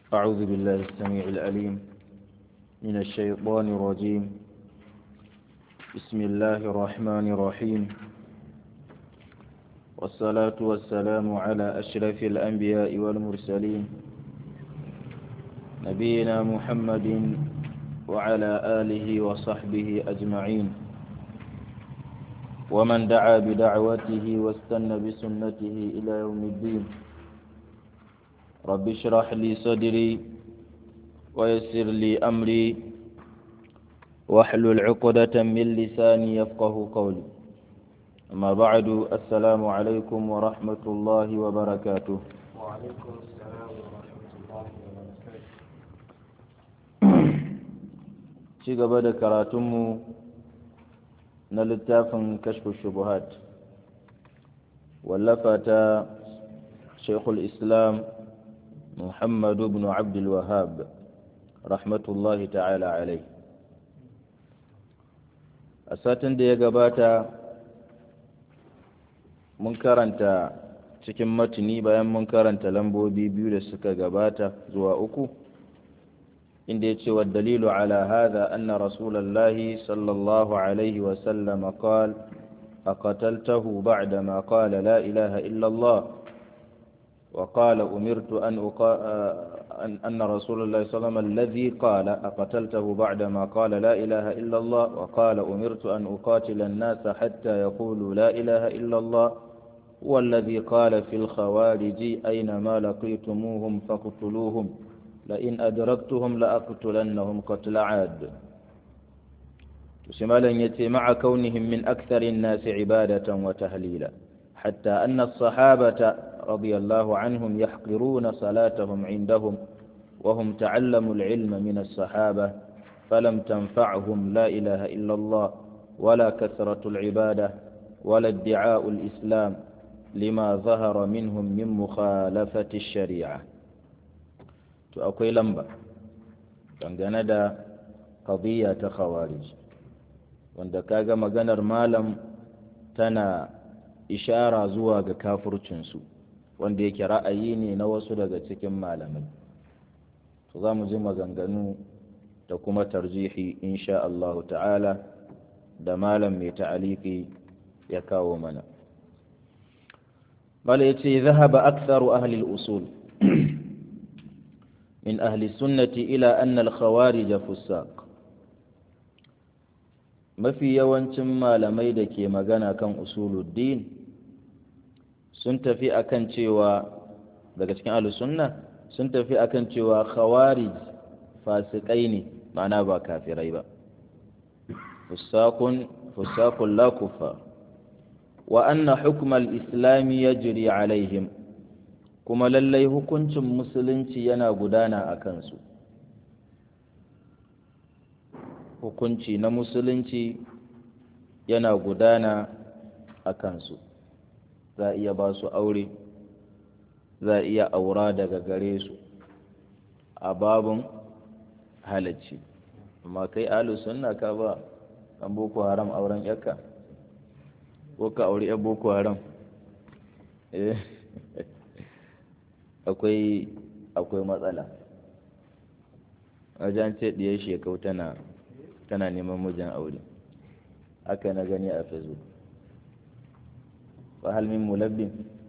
أعوذ بالله السميع العليم من الشيطان الرجيم بسم الله الرحمن الرحيم والصلاة والسلام على أشرف الأنبياء والمرسلين نبينا محمد وعلى آله وصحبه أجمعين ومن دعا بدعوته واستنى بسنته إلى يوم الدين رب اشرح لي صدري ويسر لي أمري واحلل عقدة من لساني يفقه قولي أما بعد السلام عليكم ورحمة الله وبركاته وعليكم السلام ورحمة الله وبركاته ci gaba da karatunmu na littafin kashfu shubuhat wallafa ta shekul islam muhammadu ibn abdul wahab rahmatullahi ta'ala alai a satin da ya gabata mun karanta cikin matuni bayan mun karanta lambobi biyu da suka gabata zuwa uku inda ya ce wa dalilu ala hadha anna rasulallahi sallallahu alaihi wasallam qal أقتلته بعدما قال لا إله إلا الله وقال أمرت أن أقا... أن رسول الله صلى الله عليه وسلم الذي قال أقتلته بعدما قال لا إله إلا الله وقال أمرت أن أقاتل الناس حتى يقولوا لا إله إلا الله والذي قال في الخوارج أينما لقيتموهم فاقتلوهم لئن أدركتهم لأقتلنهم قتل عاد شمالا يتي مع كونهم من أكثر الناس عبادة وتهليلا حتى أن الصحابة رضي الله عنهم يحقرون صلاتهم عندهم وهم تعلموا العلم من الصحابة فلم تنفعهم لا إله إلا الله ولا كثرة العبادة ولا ادعاء الإسلام لما ظهر منهم من مخالفة الشريعة تأكوي لمبا dangane da qadiyya ta khawarij wanda kaga maganar malam tana ishara zuwa ga kafircinsu wanda yake ra'ayi ne na wasu daga cikin malamai to za mu ji maganganu da kuma tarjihi insha Allah ta'ala da malam mai ta'aliki ya kawo mana bala yace zahaba aktharu ahli al-usul min ahli sunnati ila anna al-khawarij fusaq mafi yawancin malamai da ke magana kan usuluddin sun tafi akan cewa daga cikin alusunna sun tafi akan cewa khawarij fasikai ne ma'ana ba kafirai ba fusakun fusakun la kufa wa anna hukmal islami yajri alaihim kuma lallai hukuncin musulunci yana gudana a kansu hukunci na musulunci yana gudana a kansu za a iya ba su aure za a iya aura daga gare su a babin halacci amma kai alu sunna ka ba an boko haram auren yakka ko ka aure yan boko haram akwai akwai matsala wajen ce ɗiyar shekau tana tana neman mijin aure haka na gani a facebook fa hal min mulabbin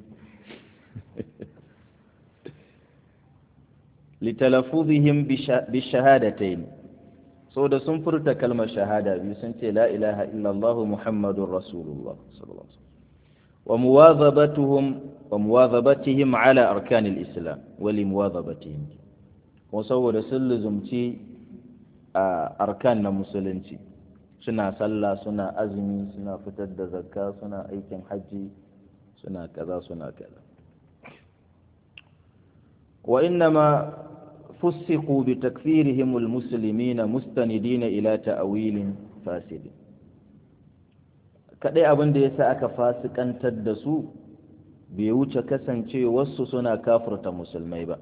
litalafuzihim bi shahadatayn so da sun furta kalmar shahada biyu sun ce la ilaha illallah muhammadur rasulullah sallallahu alaihi wa muwadhabatuhum wa muwadhabatihim ala arkanil islam wa limuwadhabatihim kuma saboda sun luzumci a arkan na musulunci suna sallah suna azumi suna fitar da zakka suna aikin hajji suna kaza suna kaza wa innama fussiqu bi takfirihim almuslimina mustanidina ila ta'wilin fasid kadai abin da yasa aka fasikantar da su bai wuce kasance wasu suna kafirta musulmai ba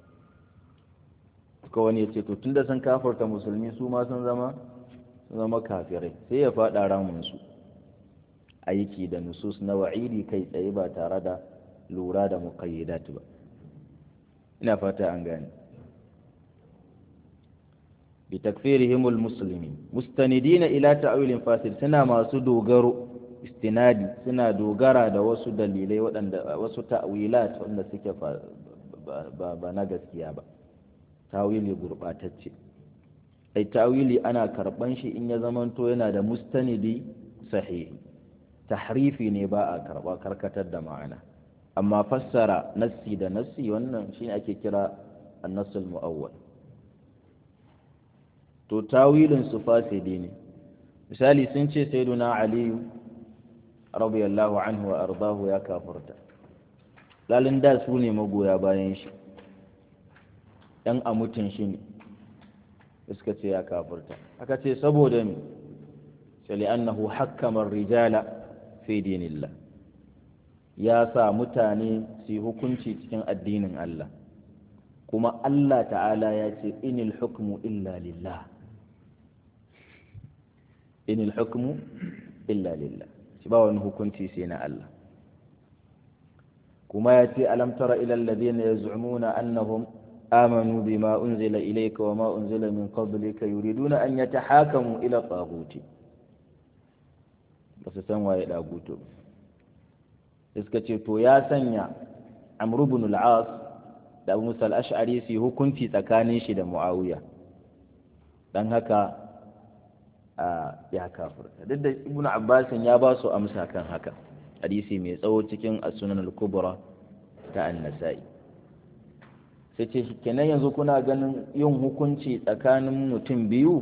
ko wani ya ce to tunda sun kafirta musulmi su ma sun zama sun zama kafirai sai ya faɗa ramunsu aiki da nusus na wa'idi kai tsaye ba tare da lura da muqayyidat ba ina fata an gane bi takfirihim almuslimin mustanidina ila ta'wilin fasid suna masu dogaro istinadi suna dogara da wasu dalilai waɗanda wasu ta'wilat wanda suke ba na gaskiya ba tawili gurɓatacce ai tawili ana karɓan shi in ya zamanto yana da mustanidi sahihi tahrifi ne ba a karɓa karkatar da ma'ana amma fassara nassi da nassi wannan shi ake kira annasul mu'awwal to tawilin su fasidi ne misali sun ce sayyiduna aliyu radiyallahu anhu wa ardahu ya kafurta lalin da su ne magoya bayan shi ɗan a mutun shi ne suka ce ya kafurta aka ce saboda me sai annahu hakkama rijala fi dinillah ya sa mutane su hukunci cikin addinin Allah kuma Allah ta'ala ya ce inil hukmu illa lillah inil hukmu illa lillah shi ba wani hukunci sai na Allah kuma ya ce alam tara ila alladhina yaz'umuna annahum آمنوا بما أنزل إليك وما أنزل من قبلك يريدون أن يتحاكموا إلى الطاغوت بس سنوا إلى طاغوت iska to ya sanya amru bin al-as da abu musa al-ash'ari su hukunci tsakanin shi da muawiya dan haka ya kafirta duk da ibnu abbas ya ba su amsa kan haka hadisi mai tsawo cikin as-sunan al-kubra ta an-nasa'i sai ce kenan yanzu kuna ganin yin hukunci tsakanin mutum biyu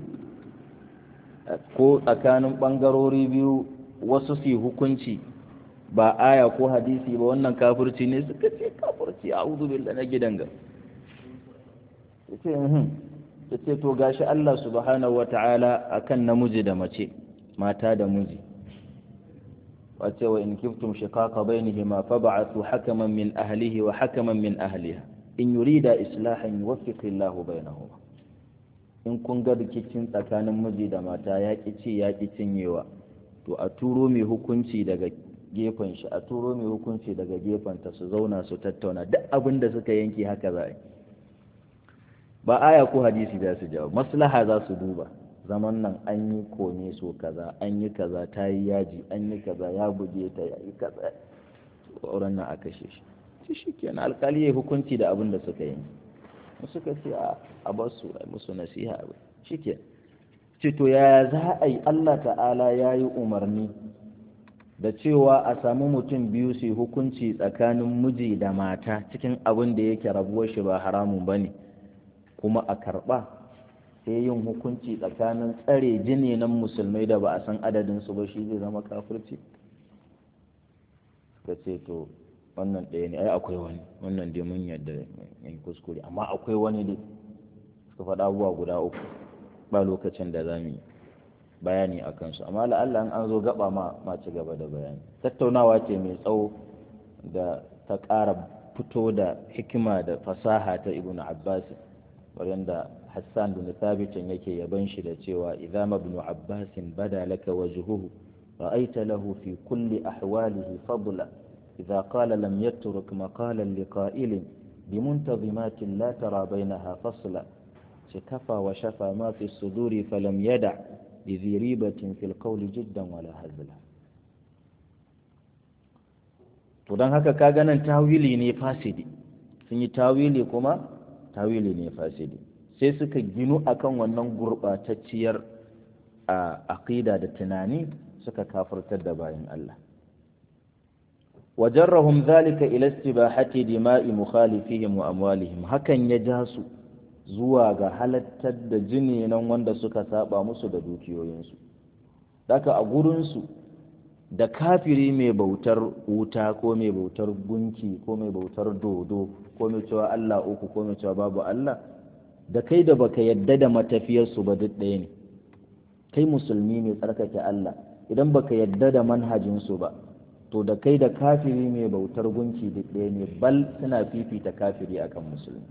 ko tsakanin ɓangarori biyu wasu su hukunci ba aya ko hadisi ba wannan kafirci ne suka ce kafirci a uzu billah na gidan ga ya ce to gashi Allah subhanahu wa ta'ala akan namiji da mace mata da miji wace wa in kiftum shiqaqa bainihima fab'athu hakaman min ahlihi wa hakaman min ahliha in yurida islahan yuwaffiq Allah bainahuma in kun ga rikicin tsakanin miji da mata ya ci ya ki cinyewa to a turo mai hukunci daga gefen shi a turo mai hukunci daga gefen ta su zauna su tattauna duk abin da suka yanke haka za a yi ba aya ko hadisi za su jawo maslaha za su duba zaman nan an yi kone so kaza an yi kaza ta yi yaji an yi kaza ya buge ta ya yi kaza auren nan a kashe shi shi shi kenan alkali ya hukunci da abin da suka yi suka ce a bar su a musu nasiha a shi ke ce to yaya za a yi allah ta'ala ya yi umarni da cewa a samu mutum biyu su hukunci tsakanin miji da mata cikin abin da yake rabuwar shi ba haramun ba ne kuma a karɓa sai yin hukunci tsakanin tsare jini nan musulmai da ba a san adadinsu ba shi zai zama kafirci suka ce to wannan ɗaya ne ai akwai wani wannan dai mun yadda yin kuskure amma akwai wani dai suka faɗa abubuwa guda uku ba lokacin da za mu yi bayani a kansu amma la'alla an zo gaba ma ma ci gaba da bayani tattaunawa ce mai tsawo da ta ƙara fito da hikima da fasaha ta ibn abbas wanda hassan bin thabitin yake yaban shi da cewa idza ibn abbas bada laka wajhuhu ra'aita lahu fi kulli ahwalihi fadla idza qala lam yatruk maqalan liqa'ilin بمنتظمات لا ترى بينها فصلا شكفى وشفى ما في الصدور فلم يدع لذي ريبة في القول جدا ولا هزلا to don haka ka ganin tawili ne fasidi sun yi tawili kuma tawili ne fasidi sai suka ginu akan wannan gurɓatacciyar a aqida da tunani suka kafirtar da bayan Allah wajarrahum zalika ila istibahati dima'i mukhalifihim wa amwalihim hakan ya ja su zuwa ga halattar da jini nan wanda suka saba musu da dukiyoyinsu daga a gurinsu da kafiri mai bautar wuta ko mai bautar gunki ko mai bautar dodo ko mai cewa Allah uku ko mai cewa babu Allah da kai da baka yadda da matafiyarsu ba duk ɗaya ne kai musulmi ne tsarkake Allah idan baka yadda da manhajinsu ba to da kai da kafiri mai bautar gunki duk ɗaya ne bal suna fifita kafiri akan musulmi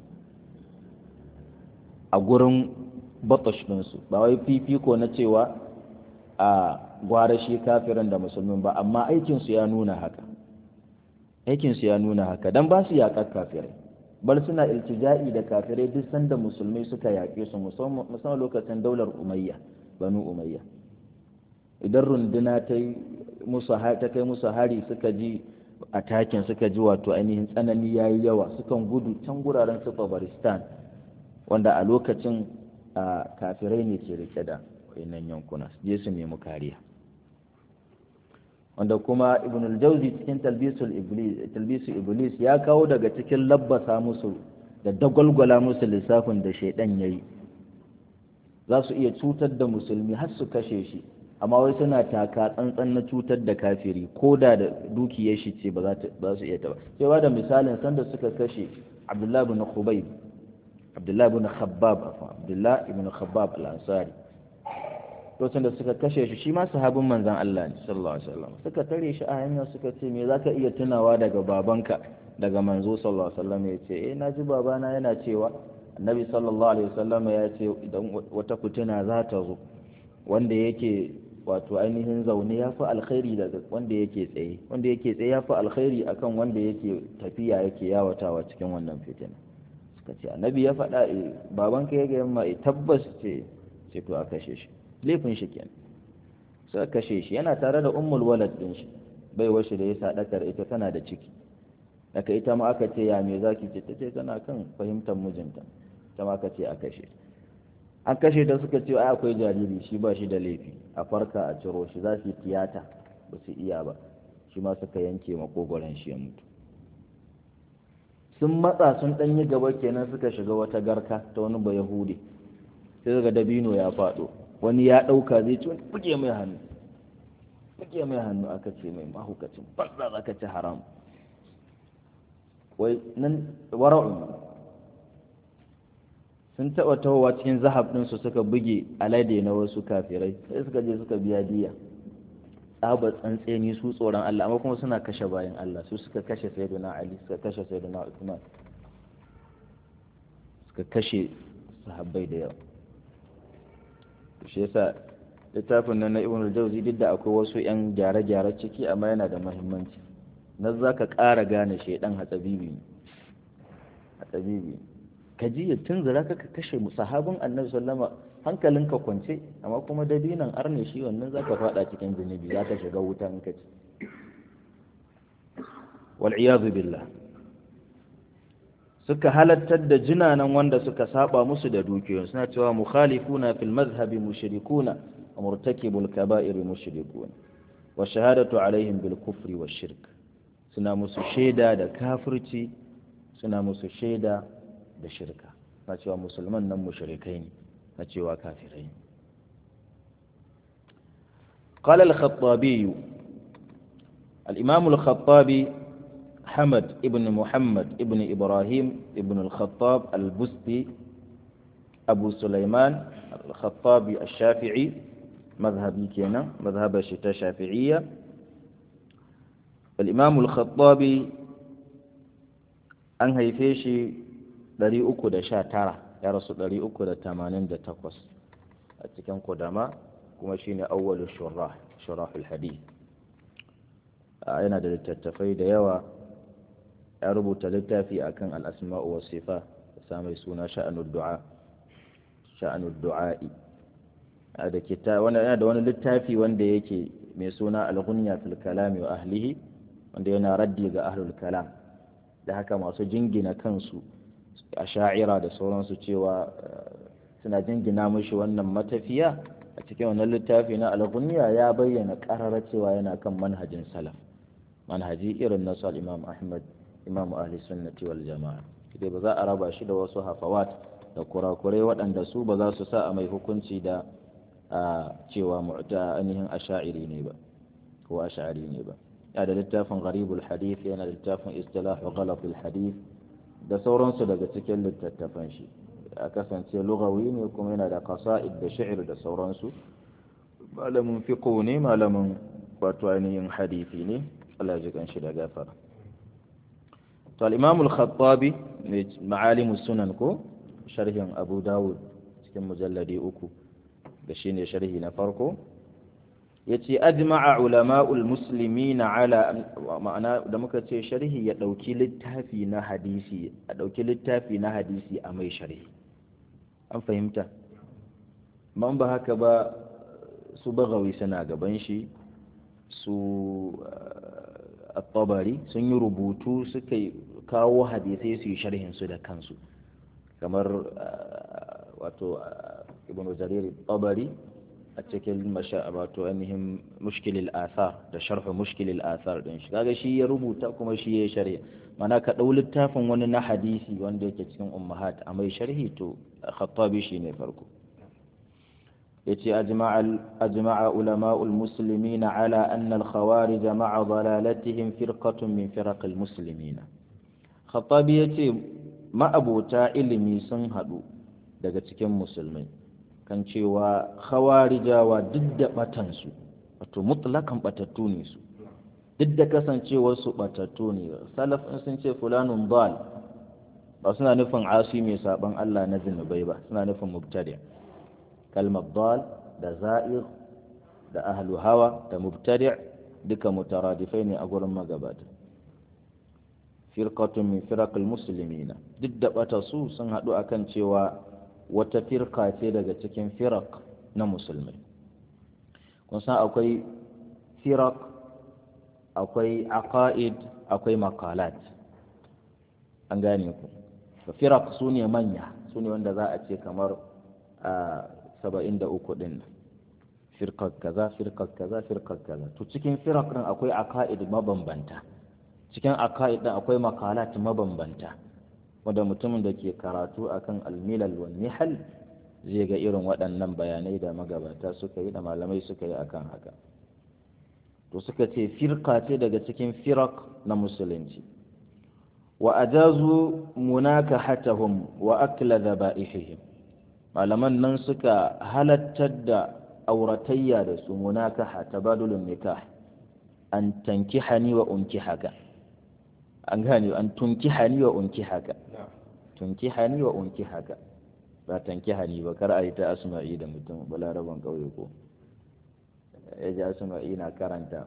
a gurin batash ɗinsu ba wai fifiko na cewa a gwara shi kafirin da musulmin ba amma aikinsu ya nuna haka aikinsu ya nuna haka don ba su yaƙar kafirai bal suna iltija'i da kafirai duk sanda musulmai suka yaƙe su musamman lokacin daular umayya banu umayya idan runduna ta musu ta kai musu hari suka ji atakin suka ji wato ainihin tsanani yayi yawa sukan gudu can guraren su baristan wanda a lokacin kafirai ne ke rike da wayannan yankuna je su nemi kariya wanda kuma ibn al-jawzi cikin talbisul iblis talbisul iblis ya kawo daga cikin labbasa musu da dagwalgwala musu lissafin da shaidan yayi za su iya cutar da musulmi har su kashe shi amma wai suna taka tsantsan na cutar da kafiri ko da da dukiyar shi ce ba za su iya ta ba sai ba da misalin sanda suka kashe abdullahi ibn khubayb abdullahi ibn khabbab abdullahi ibn khabbab al-ansari lokacin da suka kashe shi shi ma sahabin manzan Allah ne sallallahu alaihi wasallam suka tare shi a hanyar suka ce me zaka iya tunawa daga babanka daga manzo sallallahu alaihi wasallam ya ce eh naji babana yana cewa annabi sallallahu alaihi wasallam ya ce idan wata fitina za ta zo wanda yake wato ainihin zaune ya fi alkhairi daga wanda yake tsaye wanda yake tsaye ya fi alkhairi akan wanda yake tafiya yake yawatawa cikin wannan fitina suka ce annabi ya faɗa babanka ya ga yamma tabbas ce ce to a kashe shi laifin shi kenan suka kashe shi yana tare da ummul walad din shi bai washe da ya sadakar ita tana da ciki daga ita ma aka ce ya me zaki ce tace tana kan fahimtar mijinta ta ma aka ce a kashe an kashe ta suka ce ai akwai jariri shi ba shi da laifi a farka a ciro shi za su yi tiyata ba su iya ba shi ma suka yanke makogoron shi ya mutu sun matsa sun ɗanyi gaba kenan suka shiga wata garka ta wani ba yahudi sai daga dabino ya faɗo wani ya ɗauka zai ci wani buge mai hannu buge mai hannu aka ce mai mahukacin banza za ka ci haram wai nan wara'un sun taɓa tahowa cikin zahab ɗinsu suka buge alade na wasu kafirai sai suka je suka biya diya tsabar tsantseni su tsoron Allah amma kuma suna kashe bayan Allah su suka kashe sayyidina Ali suka kashe sayyidina Uthman suka kashe sahabbai da yawa shi yasa littafin nan na ibn al-jawzi duk da akwai wasu yan gyare-gyare ciki amma yana da muhimmanci na za ka ƙara gane shaidan hatsabibi hatsabibi ka ji ya tunzura ka kashe sahabin annabi sallama hankalinka kwance amma kuma dabinan arne shi wannan za ka faɗa cikin zunubi za ka shiga wuta in ka ci wal billah suka halattar da jinanan wanda suka saba musu da dukiyoyin suna cewa mukhalifuna fil mazhabi mushrikuna wa murtakibul kaba'ir mushrikuna wa shahadatu alaihim bil kufri wa shirk suna musu shaida da kafirci suna musu shaida da shirka na cewa musulman nan mushrikai ne na cewa kafirai ne قال الخطابي الإمام الخطابي حمد ابن محمد ابن إبراهيم ابن الخطاب البستي أبو سليمان الخطابي الشافعي مذهبي كينا مذهب الشتاء شافعية الإمام الخطابي an haife shi 319 ya rasu 388 a cikin kudama kuma shine awwalu shurah shurahul hadith yana da littattafai da yawa ya rubuta littafi akan al-asma'u was sifa da mai suna sha'anud du'a sha'anud du'a'i da kita wanda yana da wani littafi wanda yake mai suna al-ghunya fil kalami wa ahlihi wanda yana raddi ga ahlul kalam da haka masu jingina kansu a sha'ira da sauransu cewa suna jingina mushi wannan matafiya a cikin wannan littafi na al-ghunya ya bayyana karara cewa yana kan manhajin salaf manhaji irin nasu al-imam ahmad imam ahli sunnati wal jama'a dai ba za a raba shi da wasu hafawat da kurakurai waɗanda su ba za su sa a mai hukunci da cewa mu'ta ainihin asha'iri ne ba ko ash'ari ne ba ya da littafin gharibul hadith yana da littafin istilah ghalatul hadith da sauransu daga cikin littattafan shi a kasance lugawi ne kuma yana da qasa'id da shi'r da sauransu malamin fiqh ne malamin wato ainihin hadisi ne Allah ya ji shi da gafara to al-imam al-khattabi ma'alim sunan ko sharhin abu dawud cikin mujalladi uku da shine sharhi na farko yace ajma'a ulama'ul muslimina ala ma'ana da muka ce sharhi ya dauki littafi na hadisi a dauki littafi na hadisi a mai sharhi an fahimta man ba haka ba su bagawi suna gaban shi su at-tabari sun yi rubutu suka kawo hadisai su yi sharhin su da kansu kamar wato ibn jarir tabari a cikin wato ainihin mushkilil athar da sharhu mushkilil athar din shi kaga shi ya rubuta kuma shi ya sharhi mana ka dau littafin wani na hadisi wanda yake cikin ummahat a mai sharhi to khattabi shi ne farko yace ajma'a ajma'a ulama'ul muslimin ala anna al-khawarij ma'a dalalatihim firqatun min firaq al-muslimin khattabi yace ma'abota ilimi sun hadu daga cikin musulmai kan cewa khawarijawa duk da batansu wato mutlakan batattu ne su duk da kasancewar su batattu ne salaf sun ce fulanun dal ba suna nufin asi mai saban Allah na zinubai ba suna nufin mubtadi kalmar dal da za'ir da ahlu hawa da mubtadi duka mutaradifai ne a gurin magabata firqatun min firaqil muslimina duk da bata su sun haɗu akan cewa wata firka ce daga cikin firak na musulmai kun san akwai firak akwai aqaid akwai makalat an gane ku firak su ne manya su ne wanda za a ce kamar a saba'in da uku ɗin firkar kaza firkar kaza firkar kaza to cikin firak ɗin akwai aqaid mabambanta cikin aqaid ɗin akwai makalat mabambanta wanda mutumin da ke karatu akan almilal wa nihal zai ga irin waɗannan bayanai da magabata suka yi da malamai suka yi akan haka to suka ce firka ce daga cikin firak na musulunci wa ajazu munakahatahum wa akla dhaba'ihim malaman nan suka halattar da auratayya da su munakaha tabadulun nikah an tankihani wa unkihaka an gane an tunkihani wa unkihaka tunkihani wa unkihaka ba tankihani ba kar a yi ta asma'i da mutum balaraban kauye ko ya ji asma'i na karanta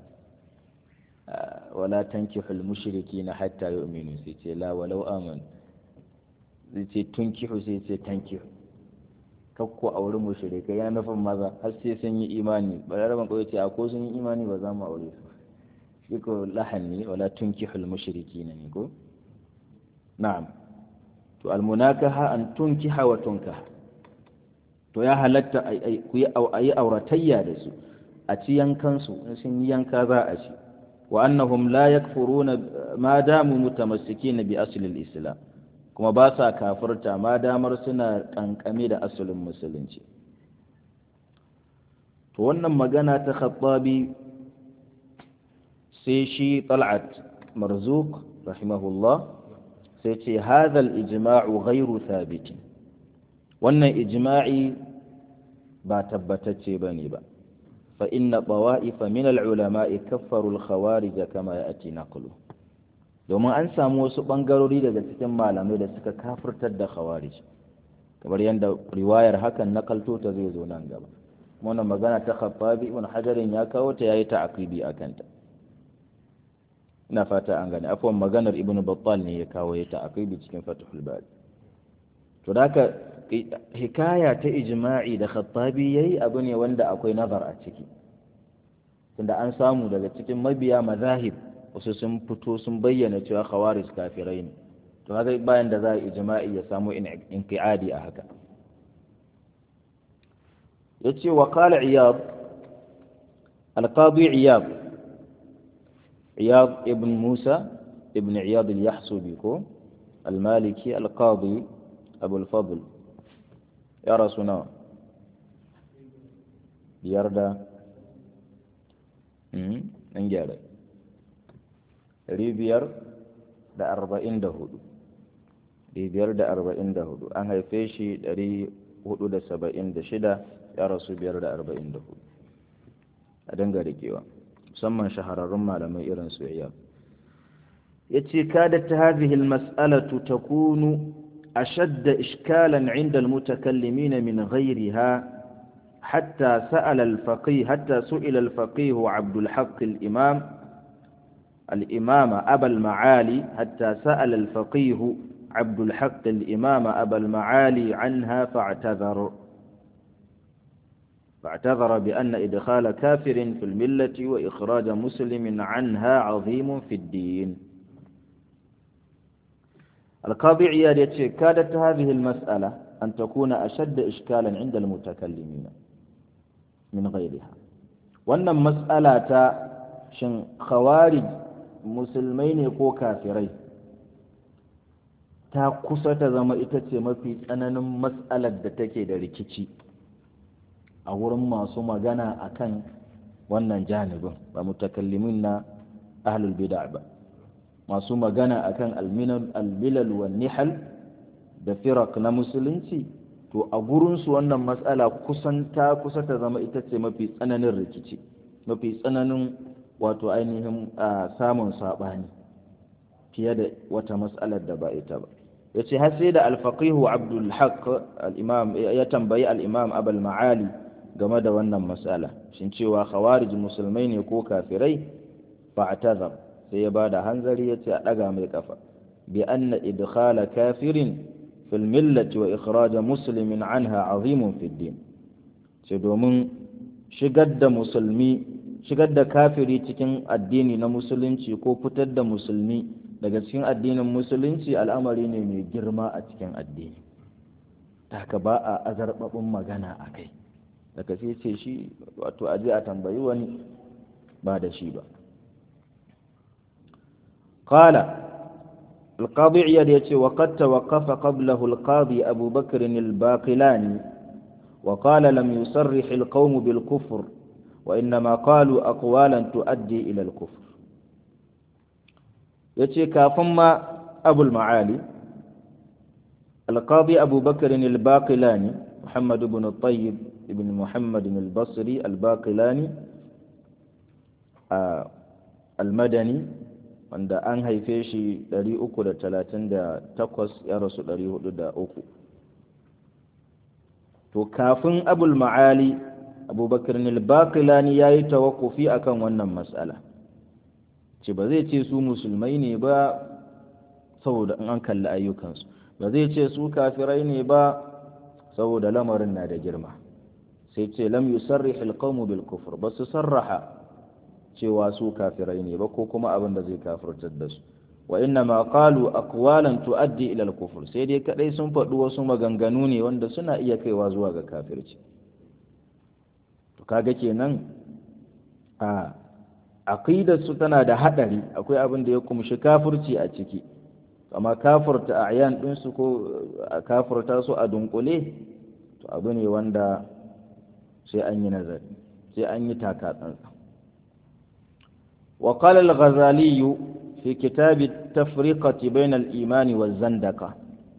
wala tankihul mushriki na hatta yu'minu sai ce la walau aman sai ce tunkihu sai ce tankihu kakko auri mushrikai ya nufin maza har sai sun yi imani balaraban kauye ce a ko sun yi imani ba za mu aure su shi ko lahani wala tunkihul mushrikina ne ko na'am to almunakaha an tunkiha wa tunkaha to ya halatta ku yi auratayya da su a ci yankansu in sun yi yanka za a ci wa annahum la yakfuruna ma damu mutamassikina bi asli al-islam kuma ba sa kafirta ma damar suna kankame da asalin musulunci to wannan magana ta khattabi sai shi tal'at marzuk rahimahullah sai ce hadhal ijma'u ghairu thabit wannan ijma'i ba tabbatacce bane ba fa inna tawa'ifa min al-ulama'i kaffaru al-khawarij kama ya'ti naqlu domin an samu wasu bangarori daga cikin malamai da suka kafirtar da khawarij kamar yadda riwayar hakan nakalto ta zai zo nan gaba wannan magana ta khattabi ibn hajarin ya kawo ta yayi ta'aqibi akan ta ina fata an gane afwan maganar ibn battal ne ya kawo ya ta'aqibi cikin fathul bari to haka hikaya ta ijma'i da khattabi yayi abu ne wanda akwai nazar a ciki tunda an samu daga cikin mabiya mazahib wasu sun fito sun bayyana cewa khawarij kafirai ne to haka bayan da za a ijma'i ya samu inqiadi a haka yace wa qala iyad al-qadi iyad iyad ibn musa ibn iyad al-yahsubi ko al-maliki al-qadi abu al-fadl ya rasuna biyar da an gyara ɗari biyar da arba'in da hudu ɗari biyar da arba'in da hudu an haife shi ɗari hudu da saba'in da shida ya rasu biyar da arba'in da hudu a dinga rikewa musamman shahararrun malamai irin su iya ya ce kada ta hadhihi mas'alatu takunu ashadda ishkalan inda almutakallimina min ghayriha حتى سأل الفقيه حتى سئل الفقيه عبد الحق الإمام الإمام أبا المعالي حتى سأل الفقيه عبد الحق الإمام أبا المعالي عنها فاعتذر فاعتذر بأن إدخال كافر في الملة وإخراج مسلم عنها عظيم في الدين القاضي عياد يتشي كادت هذه المسألة أن تكون أشد إشكالا عند المتكلمين من غيرها وأن مسألة شن خوارج مسلمين كو كافرين ta kusa ta zama ita ce mafi tsananin matsalar da take da rikici a wurin masu magana akan wannan janibin ba mutakallimin na ahlul bid'a ba masu magana akan almilal wa nihal da firak na musulunci to a gurinsu wannan matsala kusan ta kusa ta zama ita ce mafi tsananin rikici mafi tsananin wato ainihin samun saɓani fiye da wata matsalar da ba ita ba ya ce har sai da alfaqihu abdul haq al-imam ya tambayi al-imam abul ma'ali game da wannan matsala shin cewa khawarij musulmai ne ko kafirai fa'tazar sai ya bada hanzari yace a daga mai kafa bi anna idkhala kafirin fil millati wa ikhraj muslimin anha azimun fid din sai domin shigar da musulmi shigar da kafiri cikin addini na musulunci ko fitar da musulmi daga cikin addinin musulunci al'amari ne mai girma a cikin addini haka ba a azarbabin magana a kai daga sai ce shi wato aje a tambayi wani ba da shi ba qala القاضي عياد يتي وقد توقف قبله القاضي أبو بكر الباقلاني وقال لم يصرح القوم بالكفر وإنما قالوا أقوالا تؤدي إلى الكفر يتي كافما أبو المعالي القاضي أبو بكر الباقلاني محمد بن الطيب بن محمد البصري الباقلاني آه المدني wanda an haife shi 338 ya rasu 403 to kafin abul ma'ali abubakar nilbakilani ya yi tawakufi akan wannan matsala ce ba zai ce su musulmai ne ba saboda an kalli ayyukansu ba zai ce su kafirai ne ba saboda lamarin na da girma sai ce lam yusarrih alqawmu bil kufr ba su sarraha cewa su kafirai ne ba ko kuma abin da zai kafirtar da su wa inna ma qalu aqwalan tuaddi ila al-kufr sai dai kadai sun faɗi wasu maganganu ne wanda suna iya kaiwa zuwa ga kafirci to kaga kenan a aqidar su tana da hadari akwai abin da ya kumshi kafirci a ciki amma kafirta a'yan din su ko kafirta su a dunkule to abu ne wanda sai an yi nazari sai an yi taka tsantsan وقال الغزالي في كتاب التفرقة بين الإيمان والزندقة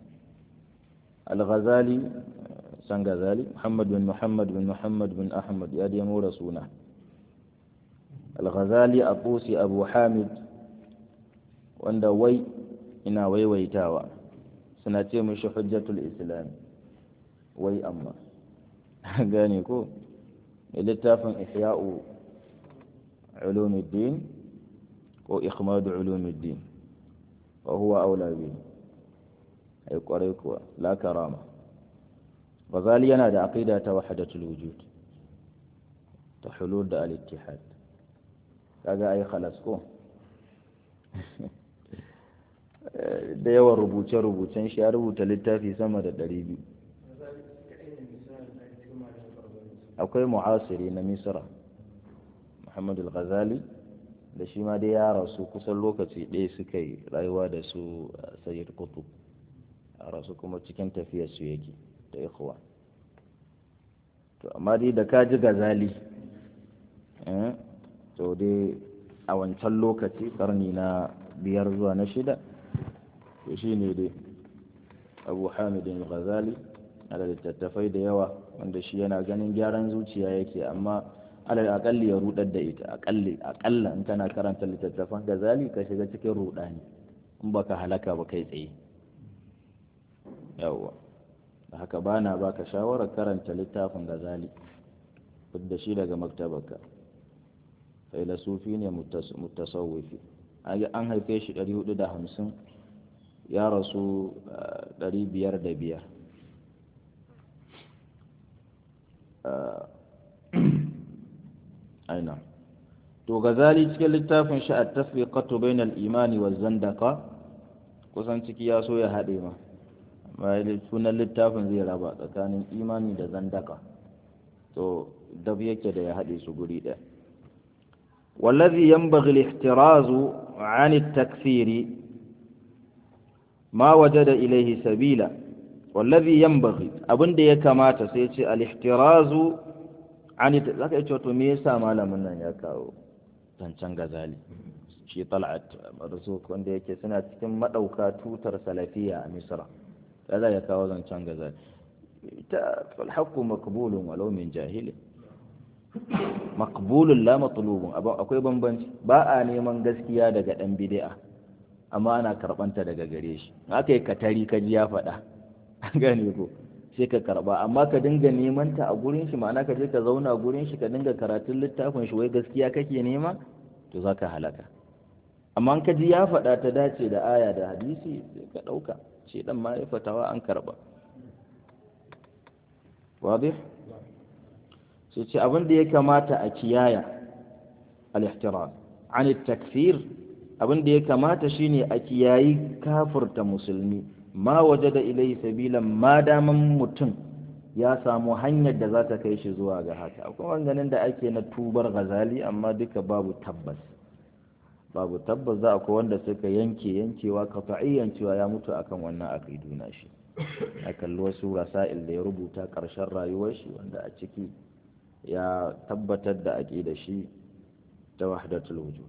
الغزالي سنغزالي محمد بن محمد بن محمد بن أحمد يا ديمو رسوله الغزالي أبوسي أبو حامد wanda wai ina waiwaitawa suna ce mishi hujjatul islam wai amma gane ko littafin ihya'u ulumuddin ko ikhmadu ulumuddin wa huwa aula bi ai kwarai kuwa la karama Ghazali yana da aqida ta wahdatul wujud ta hulul da al-ittihad kaga ai khalas ko da yawan rubuce-rubucen shi ya rubuta littafi sama da ɗari biyu akwai mu'asiri na misra muhammad al-ghazali da shi ma dai ya rasu kusan lokaci ɗaya suka yi rayuwa da su sayyid kutub a rasu kuma cikin tafiyar su yake da ikhwa to amma dai da ka ji gazali to dai a wancan lokaci karni na biyar zuwa na shida to shi ne dai abu hamidin ghazali da littattafai da yawa wanda shi yana ganin gyaran zuciya yake amma alal akalli ya rudar da ita akalli akalla in kana karanta littattafan ghazali ka shiga cikin rudani in baka halaka ba kai tsaye yawwa da haka bana baka shawarar karanta littafin ghazali da shi daga maktabarka filasufi ne mutasawwifi an haife shi 450 ya rasu 505 aina to gazali cikin littafin shi a tasbiqatu bainal imani wa zandaka kusan ciki ya so ya haɗe ma amma sunan littafin zai raba tsakanin imani da zandaka to dab yake da ya haɗe su guri ɗaya والذي ينبغي الاحتراز عن التكفير ما وجد إليه سبيلا والذي ينبغي أبن دي كما تسيتي الاحتراز عن ذاك يتوتو ميسا مالا من يكاو zancen gazali shi tal'at marzuk wanda yake suna cikin madauka tutar salafiya a misra ya za ya kawo zancen gazali ita falhaku makbulun walau min jahili makbulun la matlubun akwai bambanci ba a neman gaskiya daga dan bid'a amma ana karbanta daga gare shi aka yi katari ka ji ya faɗa gane ko sai ka karba amma ka dinga neman ta a gurin shi ma'ana ka je ka zauna gurin shi ka dinga karatun littafin shi wai gaskiya kake nema to za ka halaka amma ka ji ya faɗa ta dace da aya da hadisi sai ka ɗauka shi ɗan ma ya fatawa an karba wadih sai ce abin da ya kamata a kiyaya al-ihtiram an takfir abin da ya kamata shine a kiyayi kafirta musulmi ma waje da ilai sabilan ma daman mutum ya samu hanyar da za ta kai shi zuwa ga haka akwai wanganin da ake na tubar gazali amma duka babu tabbas babu tabbas za akwai wanda suka yanke yankewa kafa'iyyan cewa ya mutu akan wannan aqidu na shi a kalli wasu rasa'il da ya rubuta ƙarshen rayuwar shi wanda a ciki ya tabbatar da aqida shi ta wahdatul wujud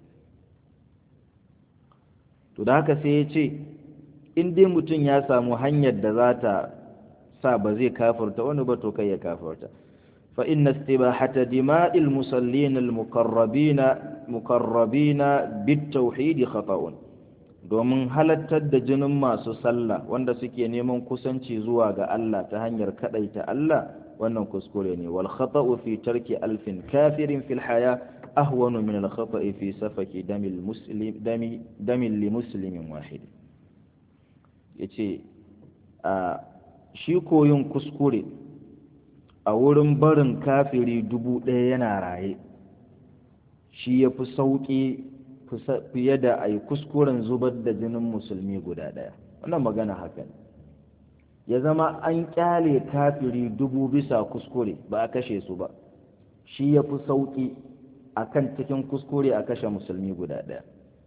to da haka sai ya ce in dai mutum ya samu hanyar da za ta sa ba zai kafarta wani ba to kai ya kafarta fa inna istibahata dima'il musallin al-muqarrabina muqarrabina bit-tauhid khata'un domin halattar da jinin masu sallah wanda suke neman kusanci zuwa ga Allah ta hanyar kadaita Allah wannan kuskure ne wal khata'u fi tarki alfin kafirin fil haya ahwanu min al khata'i fi safaki damil muslim dami damil li muslimin wahid yace a shi koyin kuskure a wurin barin kafiri dubu ɗaya yana raye shi ya fi sauƙi fiye da a yi kuskuren zubar da jinin musulmi guda ɗaya wannan magana haka ne ya zama an ƙyale kafiri dubu bisa kuskure ba a kashe su ba shi ya fi sauƙi a kan cikin kuskure a kashe musulmi guda ɗaya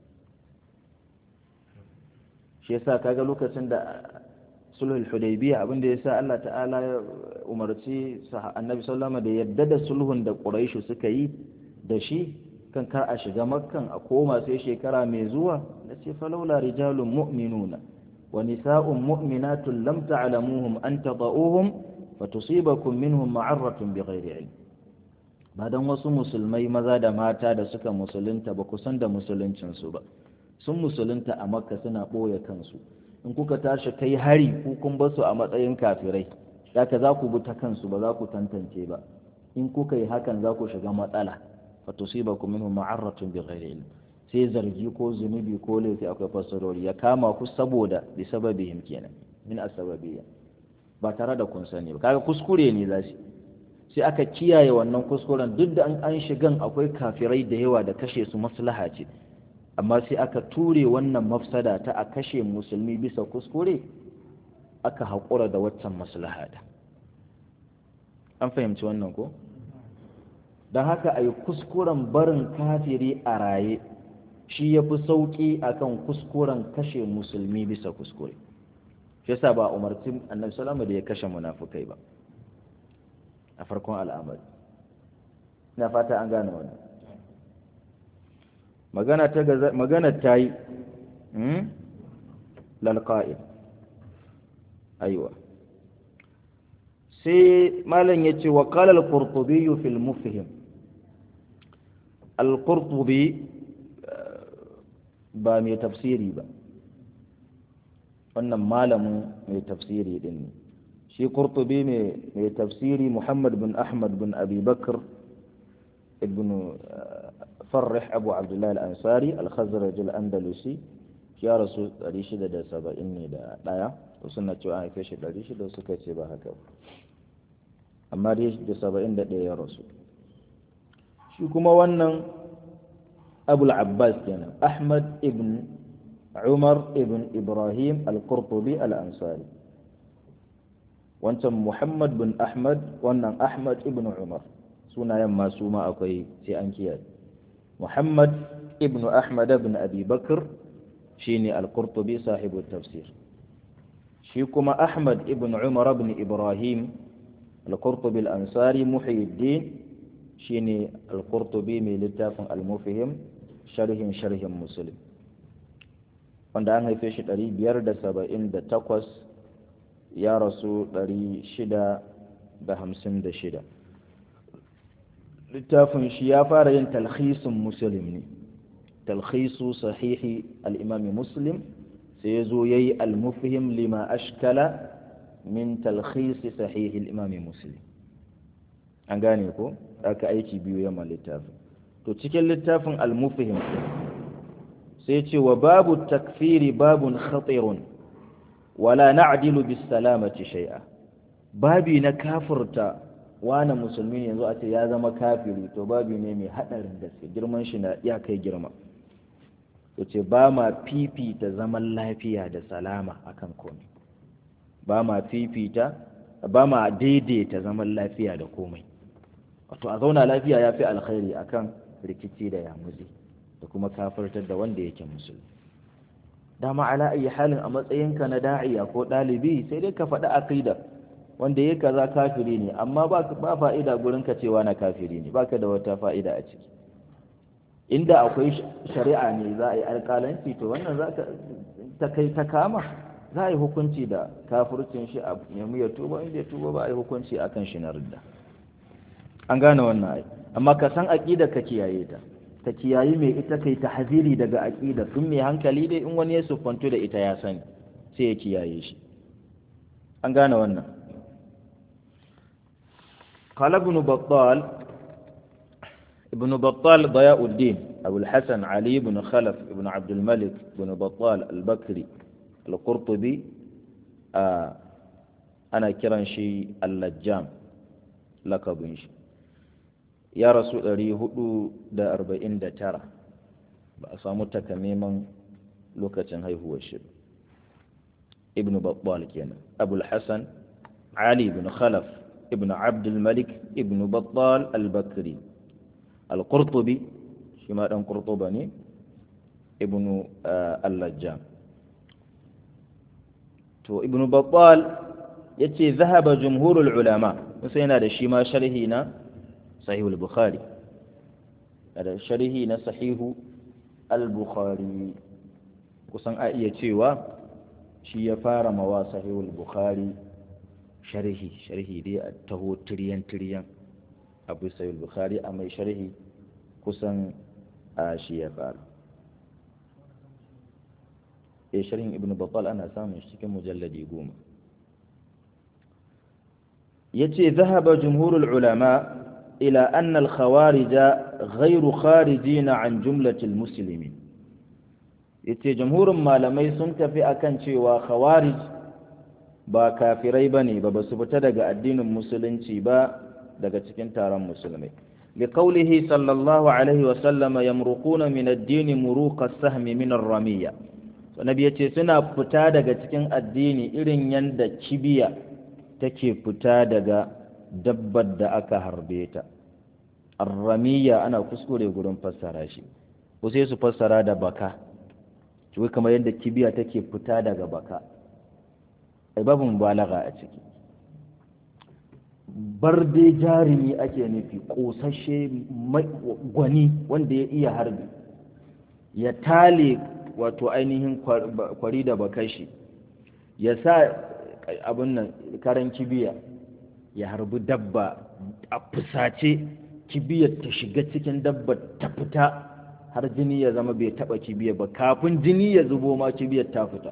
shi yasa kaga lokacin da sulhul hudaybiya abin da yasa Allah ta'ala ya umarci annabi sallama da yadda da sulhun da quraishu suka yi da shi kan kar a shiga makkan a koma sai shekara mai zuwa da ce falaula rijalun mu'minuna wa nisa'un mu'minatun lam ta'lamuhum an tada'uhum fatusibakum minhum ma'arratun bighairi ilm ba dan wasu musulmai maza da mata da suka musulunta ba kusan da musuluncin su ba sun musulunta a makka suna ɓoye kansu in kuka tashi kai hari ku kun basu a matsayin kafirai haka za ku bi ta kansu ba za ku tantance ba in kuka yi hakan za ku shiga matsala fa tusibakum minhum ma'arratun bighairi ilm sai zargi ko zunubi ko laifi akwai fasarori ya kama ku saboda bi sababihim kenan min asbabiyya ba tare da kun sani ba kaga kuskure ne za sai aka kiyaye wannan kuskuren duk da an shigan akwai kafirai da yawa da kashe su maslaha ce amma sai aka ture wannan mafsada ta a kashe musulmi bisa kuskure aka haƙura da waccan maslaha da an fahimci wannan ko don haka a yi kuskuren barin kafiri a raye shi ya fi sauƙi a kan kuskuren kashe musulmi bisa kuskure shi yasa ba umarci annabi salama da ya kashe munafukai ba a farkon al'amari ina fata an gane wannan magana ta magana ta yi lalqa'il aiwa sai malam yace wa qala al-qurtubi fi al-mufhim al-qurtubi ba mai tafsiri ba wannan malamin mai tafsiri din ne shi qurtubi mai tafsiri muhammad bin ahmad bin abi bakr ibn farrih abu abdullahi al-ansari al-khazraj al-andalusi ya rasu 670 ne da ɗaya wasu na cewa an haife shi 600 suka ce ba haka ba amma dai da 71 ya rasu shi kuma wannan abul abbas kenan ahmad ibn umar ibn ibrahim al-qurtubi al-ansari wancan muhammad bin ahmad wannan ahmad ibn umar sunayen masu ma akwai sai an kiyaye muhammad ibn ahmad ibn abi bakr shine al-qurtubi sahibu tafsir shi kuma ahmad ibn umar ibn ibrahim al-qurtubi al-ansari muhyiddin shine al-qurtubi mai littafin al-mufhim sharhin sharhin muslim wanda an haife shi 578 ya rasu 656 littafin shi ya fara yin talhisin muslim ne talhisu sahihi al'imami muslim sai ya zo ya yi almufihim lima ashkala min talhisi sahihi al'imami muslim an gane ko aka aiki biyu yamma littafin to cikin littafin almufihim sai ce wa babu takfiri babun khatirun wala na'dilu bis salamati shay'a babi na kafirta wani musulmi yanzu a ce ya zama kafiri to babi ne mai hadarin gaske girman shi na iya kai girma to ce ba ma fifita zaman lafiya da salama akan komai ba ma fifita ba ma daidaita zaman lafiya da komai wato a zauna lafiya ya fi alkhairi akan rikici da yamuzi da kuma kafirtar da wanda yake musulmi dama ala ayi halin a matsayinka na da'iya ko ɗalibi sai dai ka faɗi aqida wanda ya kaza kafiri ne amma ba ba fa'ida gurin ka cewa na kafiri ne baka da wata fa'ida a ciki inda akwai shari'a ne za a yi alƙalanci to wannan za ka ta kai ta kama za a yi hukunci da kafircin shi a nemi ya tuba inda ya tuba ba a yi hukunci akan shi na ridda an gane wannan ai amma ka san aqida ka kiyaye ta ta kiyayi mai ita kai ta haziri daga aqida tun mai hankali dai in wani ya siffantu da ita ya sani sai ya kiyaye shi an gane wannan قال ابن بطال ابن بطال ضياء الدين أبو الحسن علي بن خلف بن عبد الملك بن بطال البكري القرطبي آه أنا كران شي اللجام لقب شي ya rasu ɗari hudu da arba'in da tara ba a samu takamaiman lokacin haihuwar shi ibn babbal kenan abul hassan ali ibn khalaf ibn abdul malik ibn babbal al-bakri al-qurtubi shi ma dan qurtuba ne ibn al-lajjam to ibn babbal yace zahaba jumhurul ulama sai yana da shi ma sharhi na صحيح البخاري هذا شرحي na sahihu al-bukhari kusan a iya cewa shi ya fara mawa sahihul bukhari sharhi sharhi dai a taho tiriyan tiriyan abu sahihul bukhari a mai sharhi kusan a shi ya fara e sharhin ibn battal ana samun shi cikin mujalladi goma yace zahaba jumhurul ulama إلى أن الخوارج غير خارجين عن جملة المسلمين yace jamhurin malamai sun tafi akan cewa khawarij ba kafirai bane ba basu fita daga addinin musulunci ba daga cikin taron musulmai liqaulihi sallallahu alaihi wa sallama yamruquna min ad-din muruqa as-sahmi min ar-ramiyya to nabi yace suna fita daga cikin addini irin yanda kibiya take fita daga dabbar da aka harbe ta arramiya ana kuskure gurin fassara shi ko sai su fassara da baka wai kamar yadda kibiya take fita daga baka ai babu mubalaga a ciki barde jarumi ake nufi kosashe gwani wanda ya iya harbi ya tale wato ainihin kwari da bakashi ya sa abin nan karan kibiya ya harbi dabba a fusace kibiyar ta shiga cikin dabba ta fita har jini ya zama bai taba kibiyar ba kafin jini ya zubo ma kibiyar ta fita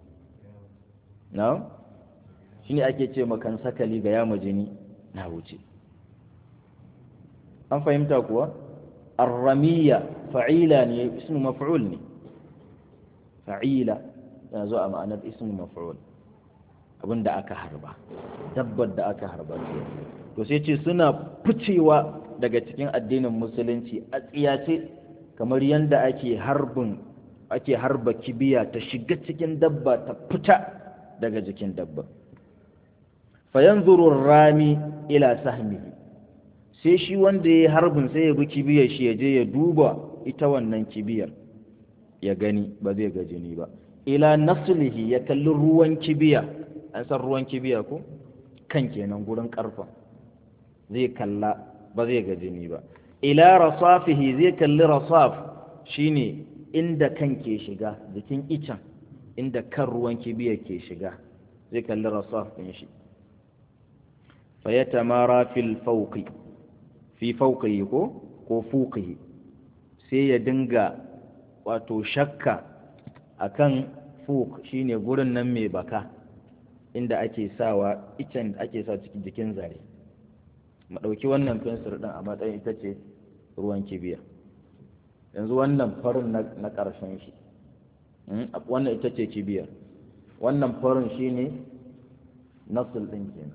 na shi ne ake ce makan sakali ga yama jini na wuce an fahimta kuwa arramiya fa'ila ne ismu maf'ul ne fa'ila yana zo a ma'anar ismu maf'ul abin da aka harba dabbar da aka harba to sai ce suna ficewa daga cikin addinin musulunci a tsiyace kamar yadda ake harbin ake harba kibiya ta shiga cikin dabba ta fita daga jikin dabba fayanzuru rami ila sahmihi sai shi wanda ya harbin sai ya bi kibiyar shi ya je ya duba ita wannan kibiyar ya gani ba zai ga jini ba ila naslihi ya kalli ruwan kibiya an san ruwan kibiya ko kan kenan gurin karfa zai kalla ba zai ga jini ba ila rasafihi zai kalli rasaf shine inda kan ke shiga jikin icen inda kan ruwan kibiya ke shiga zai kalli rasaf ɗin shi fayatamara fil fauqi fi fauqihi ko ko fuqihi sai ya dinga wato shakka akan fuq shine gurin nan mai baka inda ake sawa icen da ake sa cikin jikin zare mu ɗauki wannan fensir ɗin a matsayin ita ce ruwan kibiya yanzu wannan farin na ƙarshen shi wannan ita ce kibiyar wannan farin shi ne nasul ɗin kenan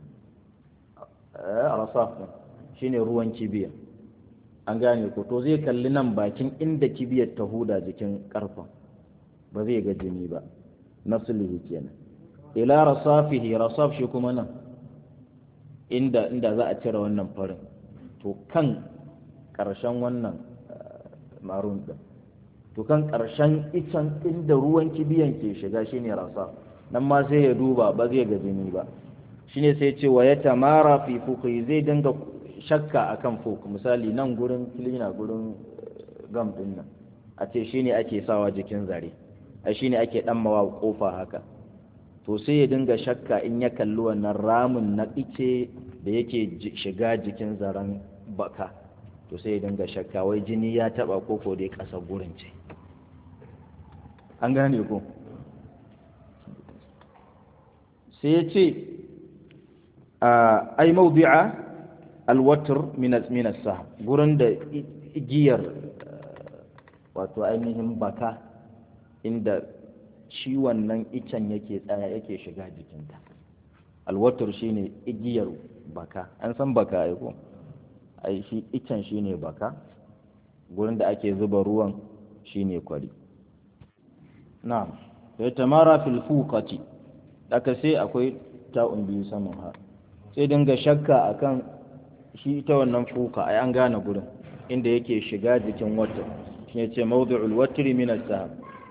rasaf ɗin shi ne ruwan kibiya an gane ko to zai kalli nan bakin inda kibiyar ta huda jikin ƙarfen ba zai ga jini ba nasulihi kenan ila rasafihi rasaf shi kuma nan inda inda za a cire wannan farin to kan ƙarshen wannan marun ɗin to kan ƙarshen icen inda ruwan kibiyan ke shiga shine rasa nan ma sai ya duba ba zai ga jini ba shine sai ce wa ya tamara fi fuki zai dinga shakka akan fuk misali nan gurin kilina gurin gam din nan a ce shine ake sawa jikin zare a shine ake ɗammawa kofa haka to sai ya dinga shakka in ya kalli wannan ramin na ice da yake shiga jikin zaren baka to sai ya dinga shakka wai jini ya taba koko dai ƙasa gurin ce an gane ko sai ya ce ai mawdi'a alwatr min as gurin da igiyar wato ainihin baka inda shi wannan icen yake tsaya yake shiga jikinta alwatur shine igiyar baka an san baka ai ko ai shi icen shine baka gurin da ake zuba ruwan shine kwari na'am sai tamara fil fuqati daga sai akwai ta'un biyu saman ha sai dinga shakka akan shi ita wannan fuka ai an gane gurin inda yake shiga jikin wata shine ce mawdu'ul watri min as-sahab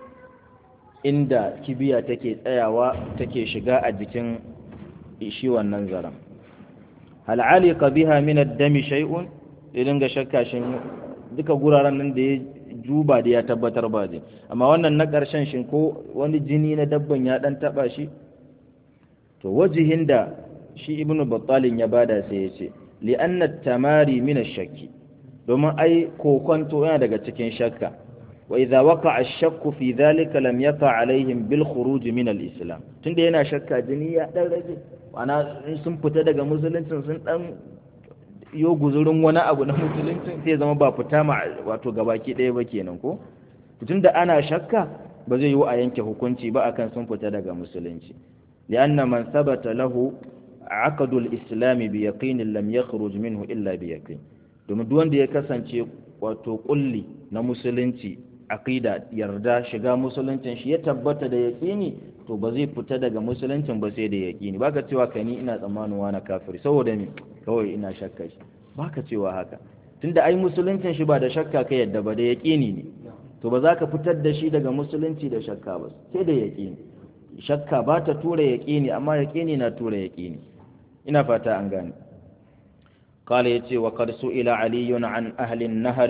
inda kibiya take tsayawa take shiga a jikin shi wannan zaren hal alika biha min ad-dami shay'un idan ga shakka shin duka guraren nan da ya juba da ya tabbatar ba zai amma wannan na ƙarshen shin ko wani jini na dabban ya dan taba shi to wajihin da shi ibnu battalin ya bada sai ya ce li anna tamari min ash-shakki domin ai kokonto yana daga cikin shakka وإذا وقع الشك في ذلك لم يقع عليهم بالخروج من الإسلام tunda yana shakka jini ya dan rage ana sun fita daga musuluncin sun dan yo guzurin wani abu na musuluncin sai zama ba fita ma wato gabaki ɗaya ba kenan ko tunda ana shakka ba zai yi a yanke hukunci ba akan sun fita daga musulunci lianna man sabata lahu aqdu al-islam bi yaqin lam yakhruj minhu illa bi yaqin domin duk wanda ya kasance wato kulli na musulunci aqida yarda shiga musuluncin shi ya tabbata da yaqini to ba zai fita daga musuluncin ba sai da yaqini baka cewa kai ni ina tsammanin wani kafiri saboda me kawai ina shakka shi baka cewa haka tunda ai musuluncin shi ba da shakka ka yadda ba da yaqini ne to ba za ka fitar da shi daga musulunci da shakka ba sai da yaqini shakka ba ta tura yaqini amma yaqini na tura yaqini ina fata an gane قال يتي وقد سئل علي عن أهل النهر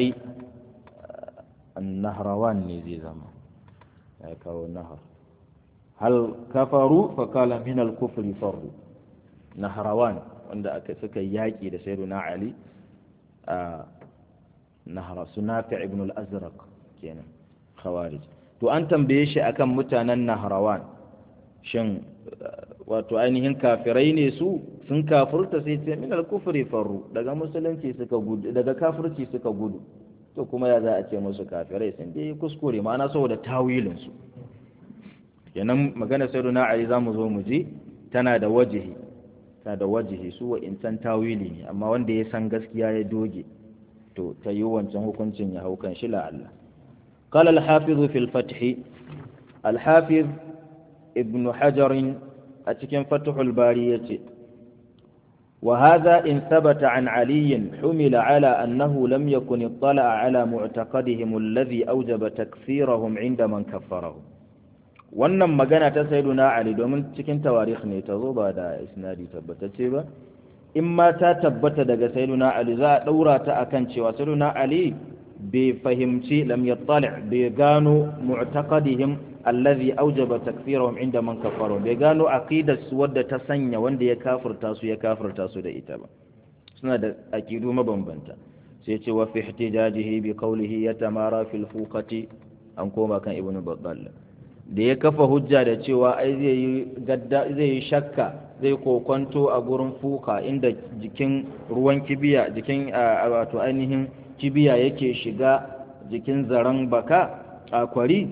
النهروان نزي زما يكاو النهر هل كفروا فقال من الكفر فروا نهروان wanda aka suka yaƙi da sayyiduna Ali a nahara sunafi ibn al-azraq kenan khawarij to an tambaye shi akan mutanen nahrawan shin wato ainihin kafirai ne su sun kafurta sai ce min al-kufri farru daga musulunci suka gudu daga kafirci suka gudu to kuma ya za a ce musu kafirai sun dai kuskure ma'ana saboda tawilin su kenan magana sayyiduna ali zamu zo mu ji tana da wajihi tana da wajihi su wa insan tawili ne amma wanda ya san gaskiya ya doge to ta yi wancan hukuncin ya hau kan shi la Allah قال الحافظ في الفتح الحافظ ابن حجر أتكن فتح البارية وهذا إن ثبت عن علي حمل على أنه لم يكن اطلع على معتقدهم الذي أوجب تكفيرهم عند من كفرهم wannan magana ta sayyiduna Ali domin cikin tawarikh ne ta zo ba da isnadi tabbatacce ba in ma ta tabbata daga sayyiduna Ali za a daura ta akan cewa sayyiduna Ali bai fahimci lam yattali bai gano mu'taqadihim allazi aujaba takfirahum inda man kafaru bai gano aqidar su wadda ta sanya wanda ya kafirta su ya kafirta su da ita ba suna da aqidu mabambanta sai ce wa fi ihtijajihi bi qawlihi yatamara fil fuqati an koma kan ibnu battal da ya kafa hujja da cewa ai zai yi gadda zai yi shakka zai kokonto a gurin fuka inda jikin ruwan kibiya jikin wato ainihin kibiya yake shiga jikin zaren baka a kwari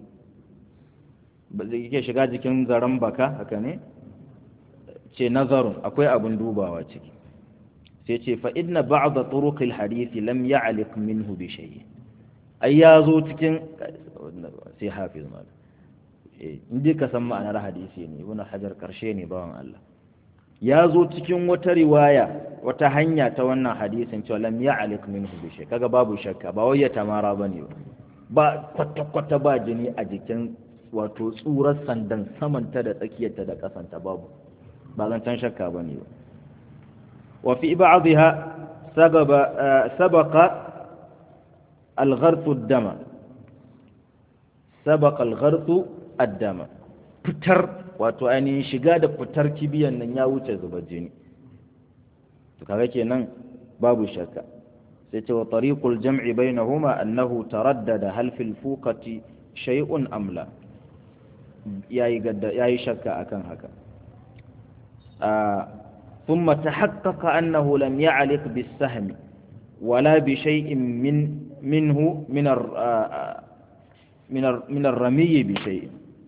yake shiga jikin zaren baka haka ne ce nazarun akwai abin dubawa ciki sai ce fa inna ba'da turuqil hadisi lam ya'liq minhu bi shay ai ya zo cikin sai hafiz mal eh inde ka san ma'anar hadisi ne ibn hajar karshe ne bawan Allah ya zo cikin wata riwaya wata hanya ta wannan hadisin cewa lam ya'liq minhu bi shay kaga babu shakka ba wai ya tamara bane ba kwata kwata ba jini a jikin wato tsurar sandan samanta da tsakiyarta da kasanta babu ba zancen shakka bane ba wa fi ba'dha sababa sabaqa al-gharth ad-dama sabaqa al-gharth ad-dama fitar wato ainihin shiga da fitar kibiyan nan ya wuce zubar jini to kaga kenan babu shakka sai ce wa tariqul jam'i bainahuma annahu taraddada hal fil fuqati shay'un am la yayi gadda yayi shakka akan haka ثم تحقق أنه لم يعلق بالسهم ولا بشيء من منه من من من الرمي بشيء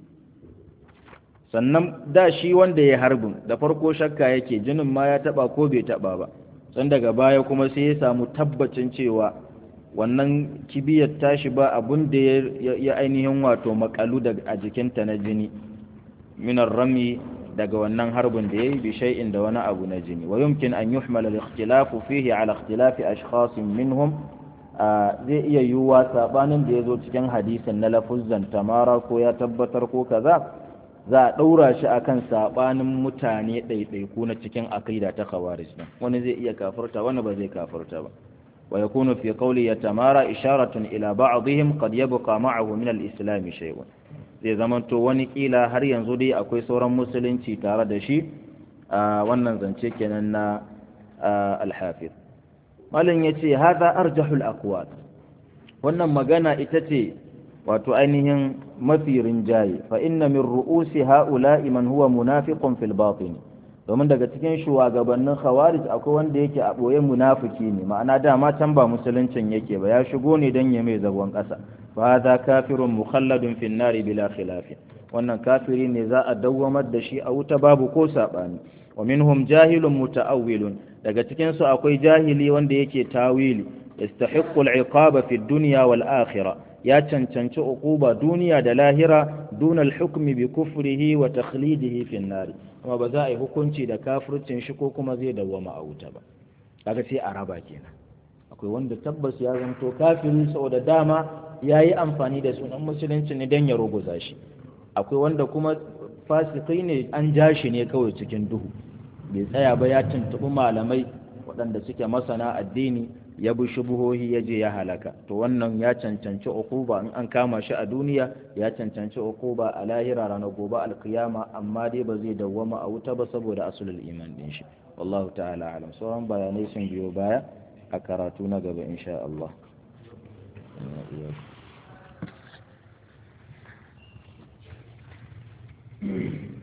sannan da shi wanda ya harbin da farko shakka yake jinin ma ya taba ko bai taba ba san daga baya kuma sai ya samu tabbacin cewa wannan kibiyar tashi ba abun da ya ainihin wato makalu a jikinta na jini minar rami daga wannan harbin da yayi bi shay'in da wani abu na jini wa yumkin an yuhmala al-ikhtilafu fihi ala ikhtilafi ashkhasin minhum zai iya yiwuwa sabanin da ya zo cikin hadisin na lafuzzan tamara ko ya tabbatar ko kaza za a ɗaura shi akan sabanin mutane ɗaiɗaiku na cikin aqida ta khawarij din wani zai iya kafirta wani ba zai kafirta ba wa yakunu fi qawli yatamara isharatun ila ba'dihim qad yabqa ma'ahu min al-islam shay'un zai zamanto wani kila har yanzu dai akwai sauran musulunci tare da shi a wannan zance kenan na al-hafiz malin yace hadha arjahul aqwal wannan magana ita ce wato ainihin mafi rinjaye fa inna min ru'usi ha'ula'i man huwa munafiqun fil batin domin daga cikin shugabannin khawarij akwai wanda yake a boye munafiki ne ma'ana dama can ba musuluncin yake ba ya shigo ne dan ya mai zagon kasa fa hadha kafirun mukhalladun fin nari bila khilaf wannan kafiri ne za a dawwamar da shi a wuta babu ko sabani wa minhum jahilun muta'awwilun daga cikin su akwai jahili wanda yake tawili yastahiqqu al-iqaba fi dunya wal akhirah ya cancanci uquba duniya da lahira duna al-hukmi bi kufrihi wa takhlidihi fi an-nar kuma ba za a yi hukunci da kafircin shi ko kuma zai dawwama a wuta ba kaga sai a raba kenan akwai wanda tabbas ya zanto kafiri saboda dama yayi amfani da sunan musulunci ne dan ya ruguza shi akwai wanda kuma fasikai ne an ja shi ne kawai cikin duhu bai tsaya ba ya tuntuɓi malamai waɗanda suke masana addini ya bi shubuhohi ya je ya halaka to wannan ya cancanci ukuba in an kama shi a duniya ya cancanci ukuba a lahira ranar gobe alkiyama amma dai ba zai dawwama a wuta ba saboda asulul iman din shi wallahu ta'ala alam sauran bayanai sun biyo baya a karatu na gaba insha Allah Thank you.